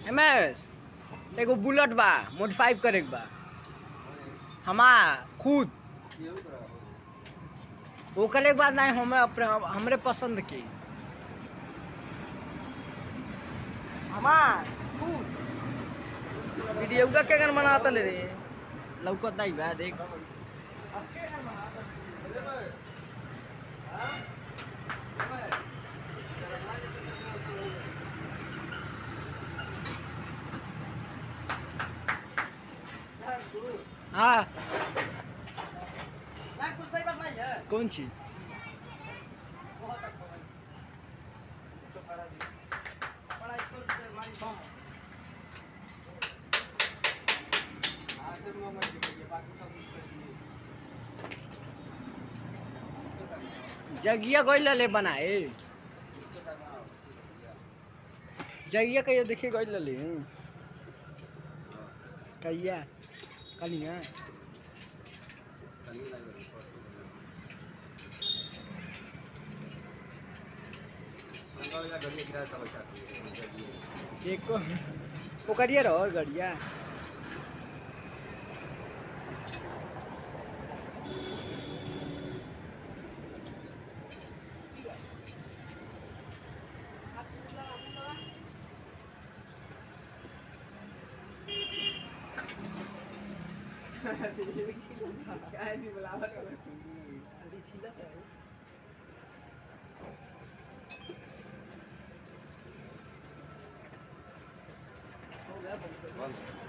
MS एगो bullet बा modify करे के बा हमार खुद वो करे के बाद नहीं हमें अपने हमरे पसंद की हमार खुद वीडियो का क्या गाना बनाता ले रे लौकत नहीं बा देख हाँ कौन चीज जगिया गइल ले बनाए जगिया कहिया देखे गइल ले कहिया कलिया एक वो करिया रहो और गड़िया बंद